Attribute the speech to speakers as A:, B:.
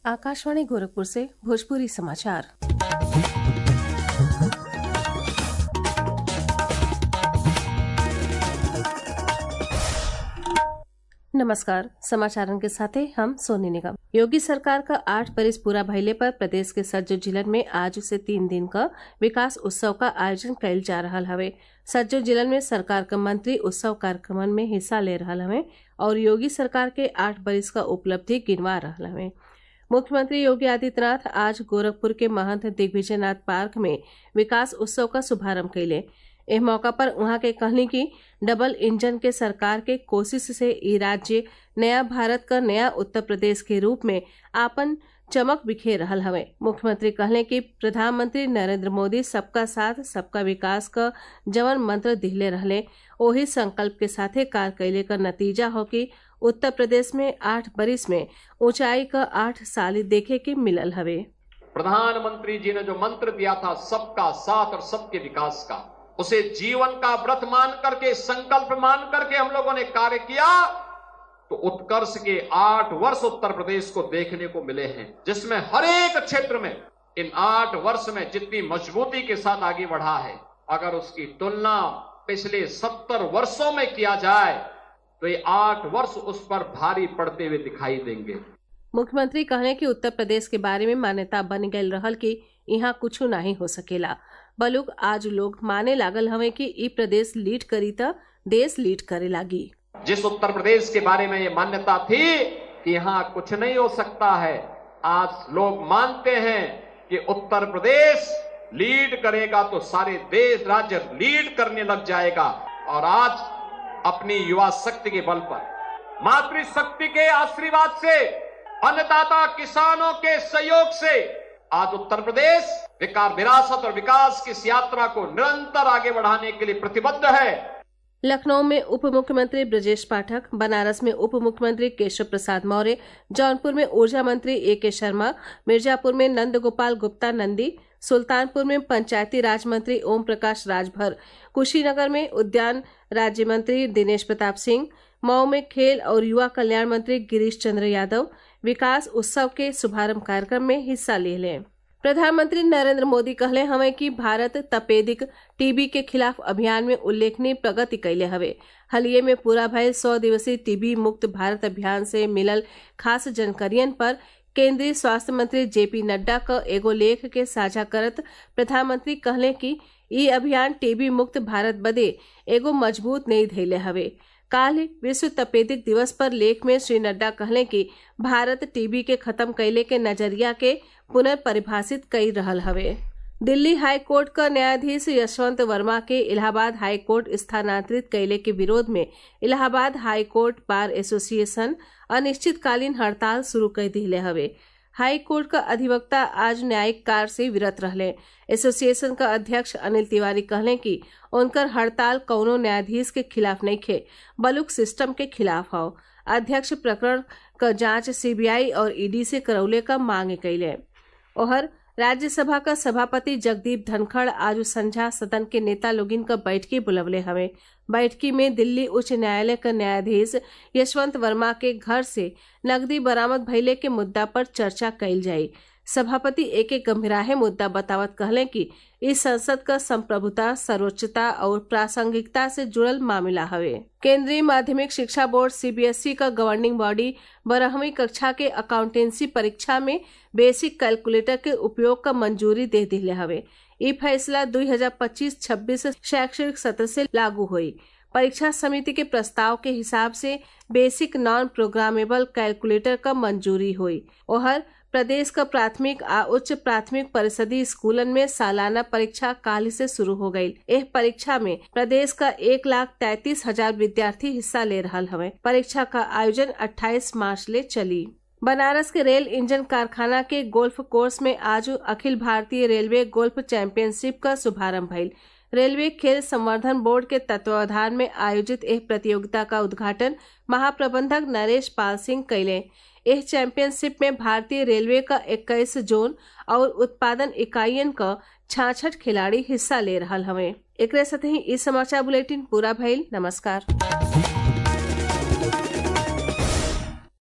A: आकाशवाणी गोरखपुर से भोजपुरी समाचार नमस्कार समाचारन के साथे हम सोनी निगम योगी सरकार का आठ बरिस पूरा भइले पर प्रदेश के सज्जो जिलन में आज से तीन दिन का विकास उत्सव का आयोजन कइल जा रहा हवे सज्जो जिलन में सरकार का मंत्री उत्सव कार्यक्रमन में हिस्सा ले रहा हवे और योगी सरकार के आठ बरिस का उपलब्धि गिनवा रहा हवे मुख्यमंत्री योगी आदित्यनाथ आज गोरखपुर के महंत दिग्विजयनाथ पार्क में विकास उत्सव का शुभारंभ कैले एह मौका पर उहाँ के कहनी कि डबल इंजन के सरकार के कोशिश से ई राज्य नया भारत का नया उत्तर प्रदेश के रूप में आपन चमक बिखेर रहल हवे मुख्यमंत्री कहले कि प्रधानमंत्री नरेंद्र मोदी सबका साथ सबका विकास का जवन मंत्र दिहले रहले ओही संकल्प के साथे कार कैले का नतीजा हो कि उत्तर प्रदेश में आठ बरिस में ऊंचाई का आठ साल देखे के मिलल हवे
B: प्रधानमंत्री जी ने जो मंत्र दिया था सबका साथ और सबके विकास का उसे जीवन का व्रत मान करके संकल्प मान करके हम लोगों ने कार्य किया तो उत्कर्ष के आठ वर्ष उत्तर प्रदेश को देखने को मिले हैं जिसमें हर एक क्षेत्र में इन आठ वर्ष में जितनी मजबूती के साथ आगे बढ़ा है अगर उसकी तुलना पिछले सत्तर वर्षों में किया जाए तो ये आठ वर्ष उस पर भारी पड़ते हुए दिखाई देंगे
A: मुख्यमंत्री कहले कि उत्तर प्रदेश के बारे में मान्यता बन गई रहल कि यहाँ कुछ नहीं हो सकेला बलुक आज लोग माने लागल हवे कि ई प्रदेश लीड करी त देश लीड करे लागी
B: जिस उत्तर प्रदेश के बारे में ये मान्यता थी कि यहाँ कुछ नहीं हो सकता है आज लोग मानते हैं कि उत्तर प्रदेश लीड करेगा तो सारे देश राज्य लीड करने लग जाएगा और आज अपनी युवा शक्ति के बल पर मातृशक्ति के आशीर्वाद से अन्नदाता किसानों के सहयोग से आज उत्तर प्रदेश विकास विरासत और विकास की इस यात्रा को निरंतर आगे बढ़ाने के लिए प्रतिबद्ध है
A: लखनऊ में उप मुख्यमंत्री ब्रजेश पाठक बनारस में उप मुख्यमंत्री केशव प्रसाद मौर्य जौनपुर में ऊर्जा मंत्री ए के शर्मा मिर्जापुर में नंद गोपाल गुप्ता नंदी सुल्तानपुर में पंचायती राज मंत्री ओम प्रकाश राजभर कुशीनगर में उद्यान राज्य मंत्री दिनेश प्रताप सिंह मऊ में खेल और युवा कल्याण मंत्री गिरीश चंद्र यादव विकास उत्सव के शुभारंभ कार्यक्रम में हिस्सा ले लें प्रधानमंत्री नरेंद्र मोदी कहले हवे कि भारत तपेदिक टीबी के खिलाफ अभियान में उल्लेखनीय प्रगति कैले हवे हालिये में पूरा भयल सौ दिवसीय टीबी मुक्त भारत अभियान से मिलल खास जानकारियन पर केंद्रीय स्वास्थ्य मंत्री जेपी नड्डा का एगो लेख के साझा करत प्रधानमंत्री कहले कि ई अभियान टीबी मुक्त भारत बदे एगो मजबूत नहीं धैले हवे काल विश्व तपेदिक दिवस पर लेख में श्री नड्डा कहले कि भारत टीबी के खत्म कैले के नजरिया के पुनर्परिभाषित कई रहल हवे दिल्ली हाई कोर्ट का न्यायाधीश यशवंत वर्मा के इलाहाबाद हाई कोर्ट स्थानांतरित कैले के विरोध में Allahabad high court bar association अनिश्चितकालीन हड़ताल शुरू कर दिले हवे हाई कोर्ट का अधिवक्ता आज न्यायिक कार्य से विरत रहले एसोसिएशन का अध्यक्ष अनिल तिवारी कहले कि उनकर हड़ताल कौनो न्यायाधीश के खिलाफ नहीं खे बलुक सिस्टम के खिलाफ हो अध्यक्ष प्रकरण का जांच सीबीआई और ईडी से करौले का मांग कैले ओहर राज्यसभा का सभापति जगदीप धनखड़ आज संझा सदन के नेता लोगिन का बैठकी बुलवले हवे बैठकी में दिल्ली उच्च न्यायालय का न्यायाधीश यशवंत वर्मा के घर से नकदी बरामद भइले के मुद्दा पर चर्चा कैल जाई सभापति ए के गंभीराहे मुद्दा बतावत कहले कि इस संसद का संप्रभुता सर्वोच्चता और प्रासंगिकता से जुड़ल मामला हवे केंद्रीय माध्यमिक शिक्षा बोर्ड सीबीएसई का गवर्निंग बॉडी बारहवीं कक्षा के अकाउंटेंसी परीक्षा में बेसिक कैलकुलेटर के उपयोग का मंजूरी दे दिले हवे ये फैसला 2025-26 शैक्षणिक सत्र से लागू हुई परीक्षा समिति के प्रस्ताव के हिसाब से बेसिक नॉन प्रोग्रामेबल कैलकुलेटर का मंजूरी हुई ओहर प्रदेश का प्राथमिक आ उच्च प्राथमिक परिषदीय स्कूलन में सालाना परीक्षा काल से शुरू हो गई यह परीक्षा में प्रदेश का एक लाख तैतीस हजार विद्यार्थी हिस्सा ले रहा हवे परीक्षा का आयोजन 28 मार्च ले चली बनारस के रेल इंजन कारखाना के गोल्फ कोर्स में आज अखिल भारतीय रेलवे गोल्फ चैंपियनशिप का शुभारंभ भइल रेलवे खेल संवर्धन बोर्ड के तत्वावधान में आयोजित यह प्रतियोगिता का उद्घाटन महाप्रबंधक नरेश पाल सिंह कैले इस चैंपियनशिप में भारतीय रेलवे का 21 जोन और उत्पादन इकाइयन का छाछठ खिलाड़ी हिस्सा ले रहा हवे एक साथ ही इस समाचार बुलेटिन पूरा भइल नमस्कार